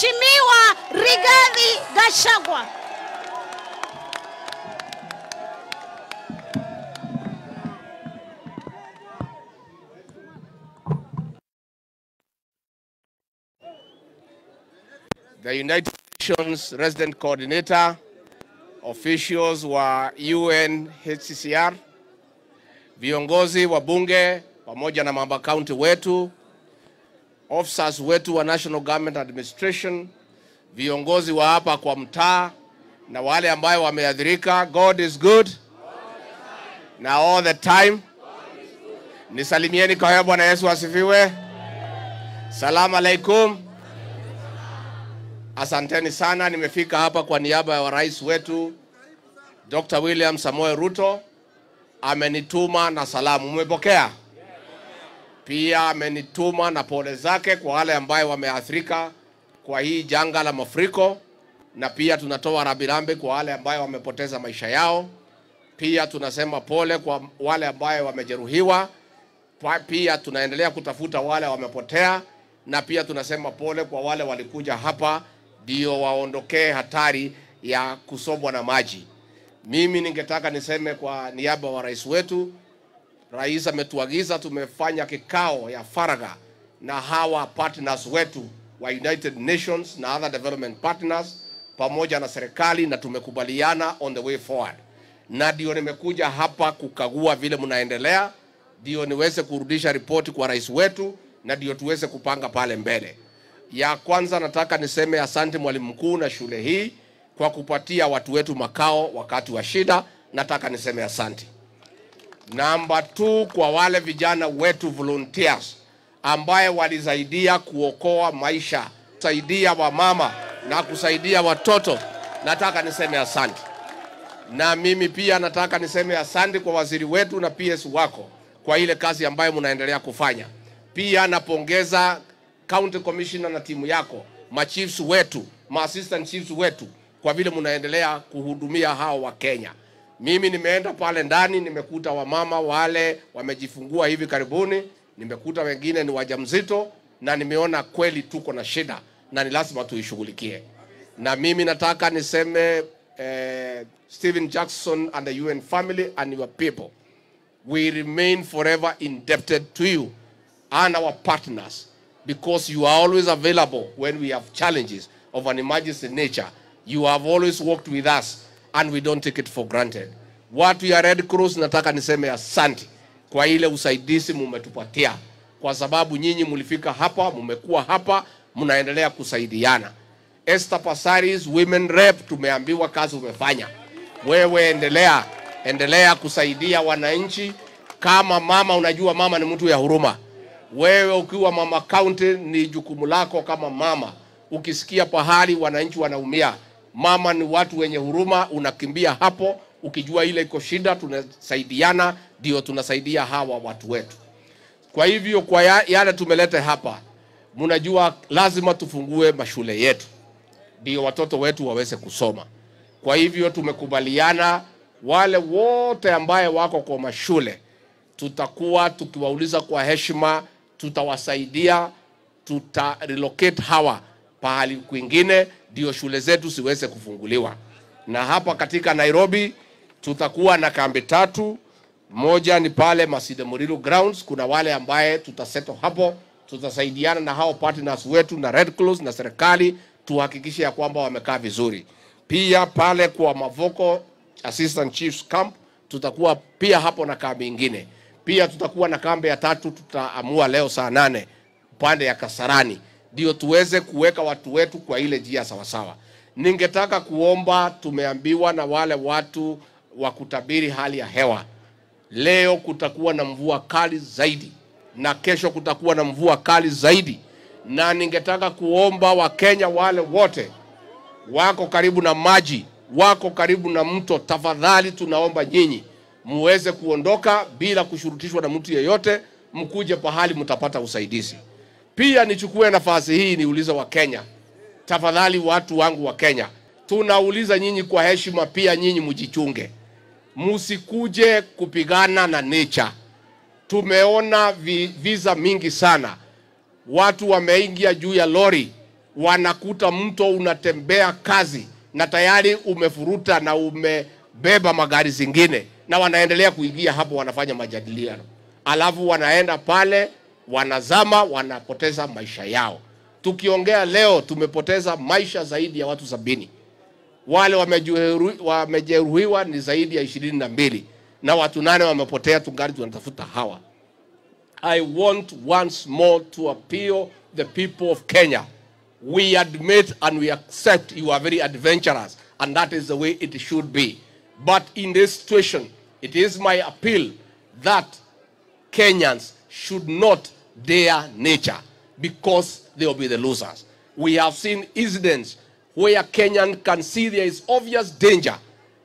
Mheshimiwa Rigathi Gachagua. the United Nations Resident Coordinator, officials wa UNHCR, viongozi wa bunge pamoja na mamba county wetu, officers wetu wa National Government Administration, viongozi wa hapa kwa mtaa na wale ambayo wameathirika. God is good na all the time. Nisalimieni kwa haya. Bwana Yesu asifiwe. Salamu alaikum. Asanteni sana, nimefika hapa kwa niaba ya rais wetu Dr. William Samoei Ruto. Amenituma na salamu, mmepokea? Pia amenituma na pole zake kwa wale ambayo wameathirika kwa hii janga la mafuriko, na pia tunatoa rambirambi kwa wale ambayo wamepoteza maisha yao. Pia tunasema pole kwa wale ambayo wamejeruhiwa. Pa- Pia tunaendelea kutafuta wale wamepotea, na pia tunasema pole kwa wale walikuja hapa ndio waondokee hatari ya kusombwa na maji. Mimi ningetaka niseme kwa niaba wa rais wetu, rais ametuagiza, tumefanya kikao ya faragha na hawa partners wetu wa United Nations na other development partners pamoja na serikali, na tumekubaliana on the way forward, na ndio nimekuja hapa kukagua vile mnaendelea, ndio niweze kurudisha ripoti kwa rais wetu, na ndio tuweze kupanga pale mbele. Ya kwanza nataka niseme asante mwalimu mkuu na shule hii kwa kupatia watu wetu makao wakati wa shida. Nataka niseme asante. Namba 2 kwa wale vijana wetu volunteers ambaye walisaidia kuokoa maisha, kusaidia wamama na kusaidia watoto, nataka niseme asante. Na mimi pia nataka niseme asante kwa waziri wetu na PS wako kwa ile kazi ambayo mnaendelea kufanya. Pia napongeza county commissioner na timu yako, machiefs wetu, ma assistant chiefs wetu kwa vile mnaendelea kuhudumia hao wa Kenya. Mimi nimeenda pale ndani, nimekuta wamama wale wamejifungua hivi karibuni, nimekuta wengine ni wajamzito, na nimeona kweli tuko na shida na ni lazima tuishughulikie. Na mimi nataka niseme eh, Stephen Jackson and the UN family and your people we remain forever indebted to you and our partners because you are always available when we have challenges of an emergency nature. You have always worked with us and we don't take it for granted. Watu ya Red Cross nataka niseme asante kwa ile usaidizi mumetupatia, kwa sababu nyinyi mulifika hapa, mumekuwa hapa, mnaendelea kusaidiana. Esther Passaris, women rep, tumeambiwa kazi umefanya. Wewe endelea, endelea kusaidia wananchi kama mama. Unajua mama ni mtu ya huruma. Wewe ukiwa mama county, ni jukumu lako kama mama. Ukisikia pahali wananchi wanaumia, mama ni watu wenye huruma, unakimbia hapo ukijua ile iko shida, tunasaidiana, ndio tunasaidia hawa watu wetu. Kwa hivyo kwa ya- yale tumeleta hapa, mnajua lazima tufungue mashule yetu ndio watoto wetu waweze kusoma. Kwa hivyo tumekubaliana wale wote ambaye wako kwa mashule tutakuwa tukiwauliza kwa heshima, tutawasaidia, tuta relocate hawa pahali kwingine, ndio shule zetu ziweze kufunguliwa. Na hapa katika Nairobi tutakuwa na kambi tatu. Moja ni pale Masinde Muliro grounds, kuna wale ambaye tutaseto hapo, tutasaidiana na hao partners wetu na Red Cross na serikali, tuhakikishe ya kwamba wamekaa vizuri. Pia pale kwa Mavoko Assistant Chiefs Camp tutakuwa pia hapo na kambi ingine. Pia tutakuwa na kambi ya tatu, tutaamua leo saa nane upande ya Kasarani, ndio tuweze kuweka watu wetu kwa ile njia sawasawa. Ningetaka kuomba, tumeambiwa na wale watu wa kutabiri hali ya hewa, leo kutakuwa na mvua kali zaidi na kesho kutakuwa na mvua kali zaidi, na ningetaka kuomba Wakenya wale wote wako karibu na maji, wako karibu na mto, tafadhali tunaomba nyinyi muweze kuondoka bila kushurutishwa na mtu yeyote, mkuje pahali mtapata usaidizi. Pia nichukue nafasi hii niulize Wakenya, tafadhali, watu wangu wa Kenya, tunauliza nyinyi kwa heshima, pia nyinyi mjichunge, musikuje kupigana na nature. Tumeona vi, visa mingi sana, watu wameingia juu ya lori wanakuta mto unatembea kazi na tayari umefuruta na umebeba magari zingine, na wanaendelea kuingia hapo, wanafanya majadiliano, alafu wanaenda pale, wanazama, wanapoteza maisha yao. Tukiongea leo, tumepoteza maisha zaidi ya watu sabini wale wamejeruhi- wamejeruhiwa ni zaidi ya ishirini na mbili na watu nane wamepotea, tungali tunatafuta hawa. I want once more to appeal the people of Kenya. We admit and we accept you are very adventurous, and that is the way it should be. But in this situation, it is my appeal that Kenyans should not dare nature because they will be the losers. We have seen incidents where Kenyan can see there is obvious danger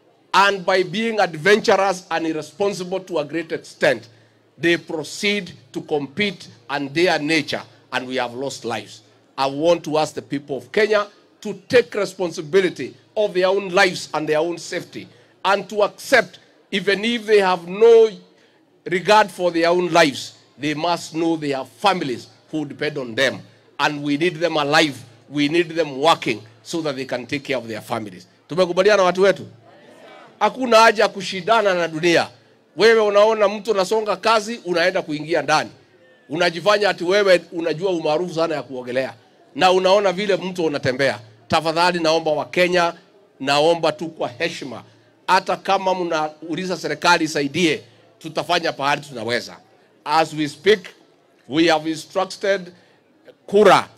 and by being adventurous and irresponsible to a great extent, they proceed to compete and dare nature, and we have lost lives. I want to ask the people of Kenya to take responsibility of their own lives and their own safety, and to accept, even if they have no regard for their own lives, they must know they have families who depend on them, and we need them alive. We need them working so that they can take care of their families. Tumekubaliana watu wetu? Hakuna haja ya kushindana na dunia. Wewe unaona mtu unasonga kazi, unaenda kuingia ndani, unajifanya ati wewe unajua umaarufu sana ya kuogelea, na unaona vile mtu unatembea. Tafadhali naomba Wakenya, naomba tu kwa heshima, hata kama mnauliza serikali isaidie, tutafanya pahali tunaweza. As we speak, we have instructed Kura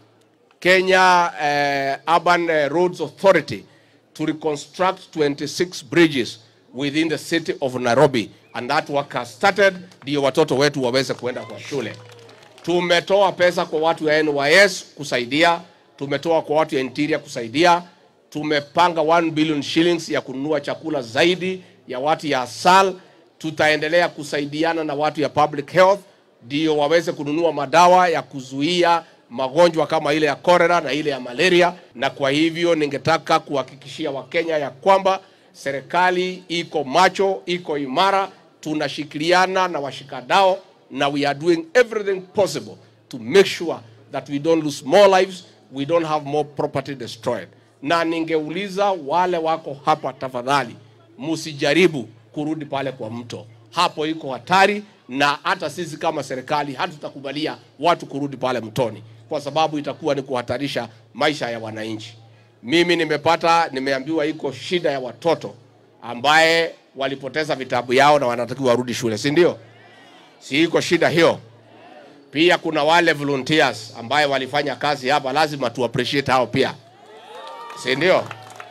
Kenya uh, Urban uh, Roads Authority to reconstruct 26 bridges within the city of Nairobi and that work has started, ndio watoto wetu waweze kuenda kwa shule. Tumetoa pesa kwa watu ya NYS kusaidia, tumetoa kwa watu ya Interior kusaidia, tumepanga 1 billion shillings ya kununua chakula zaidi ya watu ya ASAL. Tutaendelea kusaidiana na watu ya public health ndio waweze kununua madawa ya kuzuia magonjwa kama ile ya cholera na ile ya malaria. Na kwa hivyo ningetaka kuhakikishia Wakenya ya kwamba serikali iko macho, iko imara, tunashikiliana na washikadao na we are doing everything possible to make sure that we don't lose more lives, we don't have more property destroyed. Na ningeuliza wale wako hapa, tafadhali msijaribu kurudi pale kwa mto, hapo iko hatari, na hata sisi kama serikali hatutakubalia watu kurudi pale mtoni, kwa sababu itakuwa ni kuhatarisha maisha ya wananchi. Mimi nimepata, nimeambiwa iko shida ya watoto ambaye walipoteza vitabu yao na wanatakiwa warudi shule, si ndio? Si iko shida hiyo? Pia kuna wale volunteers ambaye walifanya kazi hapa, lazima tu appreciate hao pia, si ndio?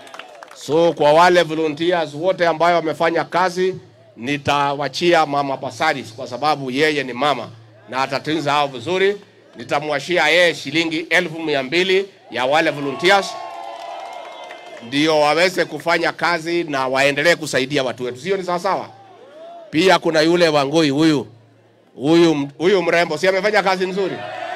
So kwa wale volunteers wote ambayo wamefanya kazi, nitawachia mama Basaris kwa sababu yeye ni mama na atatunza hao vizuri. Nitamwashia yeye shilingi elfu mia mbili ya wale volunteers ndio waweze kufanya kazi na waendelee kusaidia watu wetu, sio? Ni sawa sawa. Pia kuna yule Wangui huyu huyu huyu mrembo, si amefanya kazi nzuri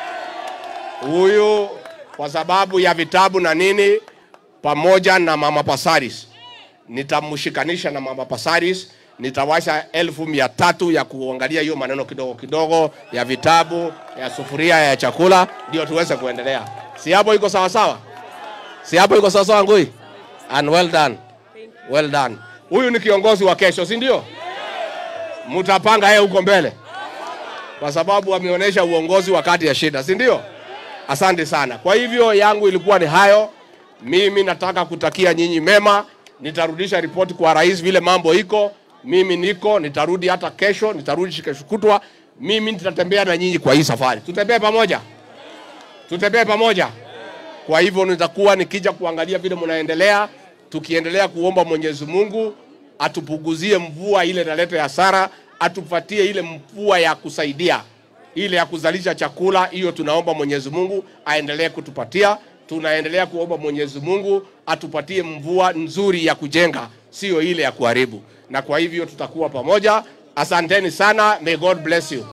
huyu, kwa sababu ya vitabu na nini, pamoja na mama Pasaris nitamshikanisha na mama Pasaris, nitawasha elfu mia tatu ya kuangalia hiyo maneno kidogo kidogo ya vitabu ya sufuria ya chakula, ndio tuweze kuendelea. Si hapo iko sawa sawa? Si hapo iko sawa sawa, Ngui? And well done. Well done. Huyu ni kiongozi wa kesho, si ndio? Mtapanga yeye huko mbele, kwa sababu ameonyesha uongozi wakati ya shida, si ndio? Asante sana. Kwa hivyo yangu ilikuwa ni hayo. Mimi nataka kutakia nyinyi mema. Nitarudisha ripoti kwa rais vile mambo iko. Mimi niko, nitarudi hata kesho, nitarudi kesho kutwa. Mimi nitatembea na nyinyi kwa hii safari. Tutembee pamoja, tutembee pamoja. Kwa hivyo nitakuwa nikija kuangalia vile mnaendelea, tukiendelea kuomba Mwenyezi Mungu atupunguzie mvua ile inaleta hasara, atupatie ile mvua ya kusaidia ile ya kuzalisha chakula. Hiyo tunaomba Mwenyezi Mungu aendelee kutupatia. Tunaendelea kuomba Mwenyezi Mungu atupatie mvua nzuri ya kujenga, sio ile ya kuharibu. Na kwa hivyo tutakuwa pamoja. Asanteni sana, may God bless you.